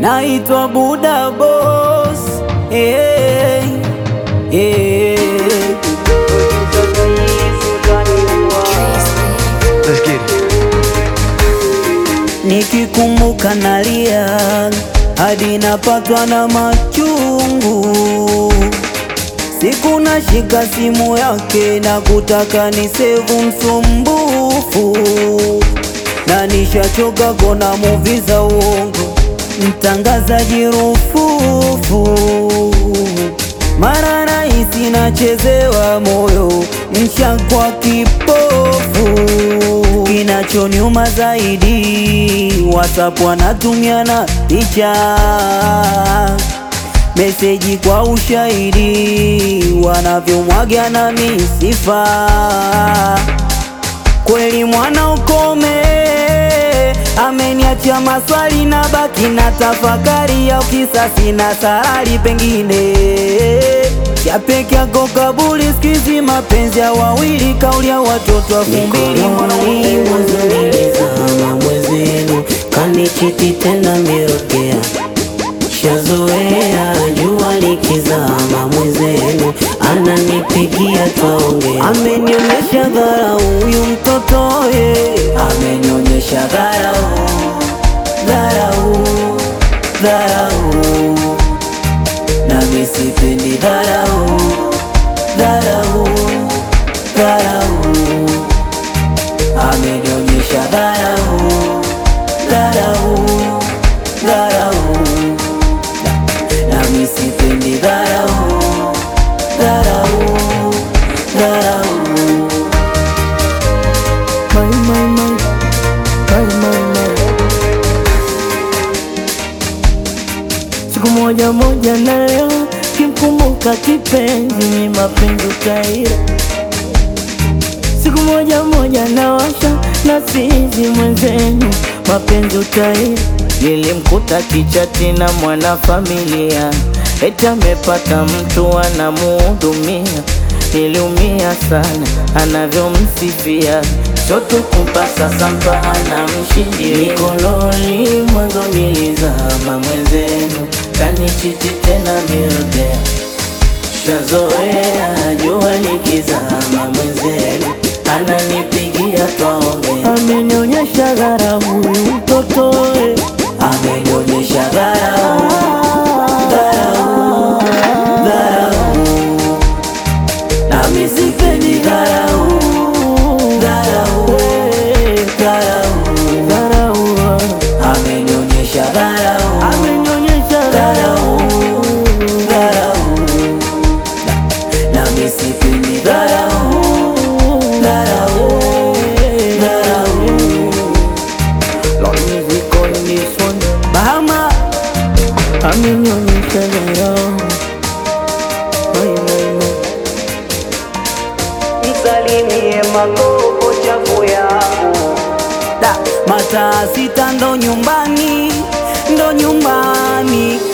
naitwa Buda Boss. Hey, hey. Let's get it. Nikikumbuka nalia hadi napatwa na machungu. Siku nashika simu yake na kutaka ni sevu msumbufu, na nishachoka kona muvi za uongo, mtangazaji rufufu. Mara rahisi nachezewa moyo, mshakwa kipofu. Kinachoniuma zaidi, WhatsApp wanatumiana picha meseji kwa ushahidi, wanavyomwaga na misifa. Kweli mwana ukome, ameniachia maswali na baki na tafakari ya kisasi na sarari, pengine ya peke yako kabuli. Sikizi mapenzi ya wawili, kauli ya watoto elfu mbili Mikononi mwanzo nilizama mwezenu, kanichiti tena mirokea shazoea jua likizama mwezenu, ananipigia twaongea, Amenionyesha dharau huyu mtoto ye, amenionyesha dharau, dharau, dharau, nami sipendi dharau, dharau, dharau, amenionyesha dharau, dharau, dharau, nami sipendi dharau, dharau, dharau. My, my, my, my, my, my. Siku moja moja na leo kimkumbuka kipenzi ni mapenzi utaira. Siku moja moja na washa na sizi mwenzenu mapenzi utaira. Nilimkuta kichati na mwanafamilia, eti amepata mtu anamuhudumia. Niliumia sana anavyomsifia, choto kupasa sampa anamshindilia. Mikononi mwanzo nilizama mwenzenu, kanichiti tena mirudea shazoea jua likizama mwenzenu ananipigia twaongea, amenionyesha dharau huyu mtoto eh. amenionyesha dharau dharau dharau, nami sipendi dharau dharau eh, dharau dharau, amenionyesha dharau amenionyesha dharau dharau nami sipendi dharau dharau dharau. Lord music on this one. Bahama amenionyesha dharau. Mai, mai, mai. Msalimie magogo chafu yangu da mataa sita ndo nyumbani ndo nyumbani